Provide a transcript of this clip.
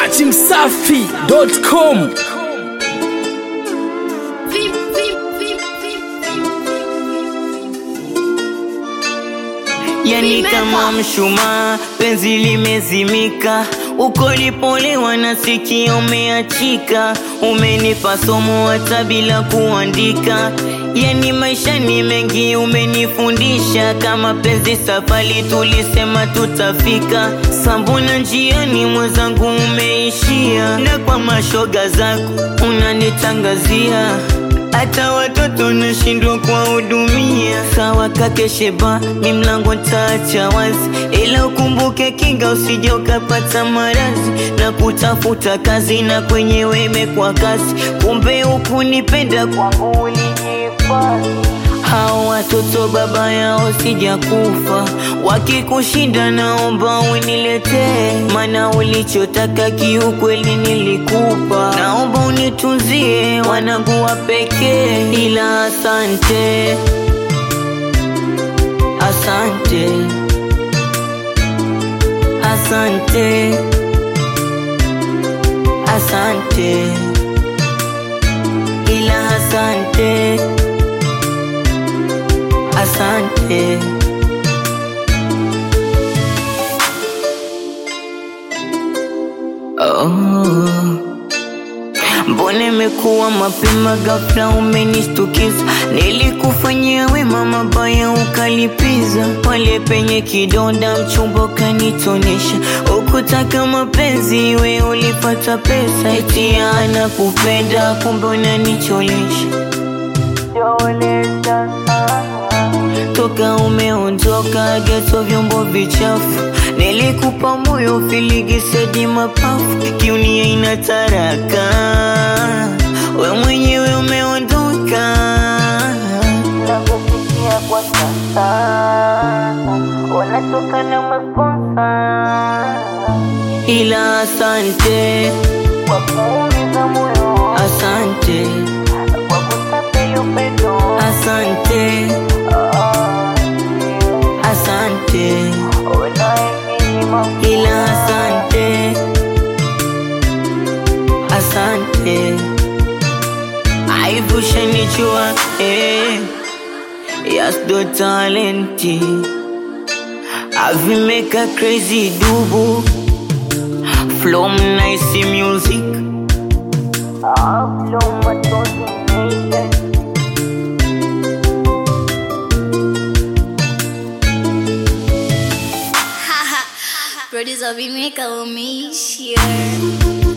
dachimsafi.com yani kama mshumaa penzi limezimika uko lipolewa na sikio umeachika umenipa somo hata bila kuandika yani maisha ni mengi umenifundisha kama penzi safari tulisema tutafika sambuna njiani mwenzangu umeishia na kwa mashoga zako unanitangazia hata watoto nashindwa kuwahudumia. Sawa kake Sheba, ni mlango ntaacha wazi, ila ukumbuke kinga, usije ukapata maradhi na kutafuta kazi na kwenyewe imekuwa kazi, kumbe hukunipenda kwangu ulijihifadhi hao watoto baba yao sijakufa, wakikushinda naomba uniletee, maana ulichotaka kiukweli nilikupa. Naomba unitunzie wanangu wa pekee, ila asante, asante, asante, asante, ila asante asante. Oh. Mbona imekuwa mapema ghafla umenishtukiza? Nilikufanyia wema mabaya ukalipiza, pale penye kidonda mchumba ukanitonesha. Ukutaka mapenzi we ulipata pesa, eti anakupenda kumbe unanicholesha toka umeondoka geto vyombo vichafu nilikupa moyo filigisedi mapafu kiunia ina taraka we mwenyewe umeondoka nakufikia kwa sasa wanatoka na masponsa ila asante kwa kuumiza moyo asante kwa kutapeli upendo asante asante ila asante asante aivushanichua eh, yasdo talenti avimeka crazy dubu from nice music ah, from Matozi Nation. Producer Vimeka umeishia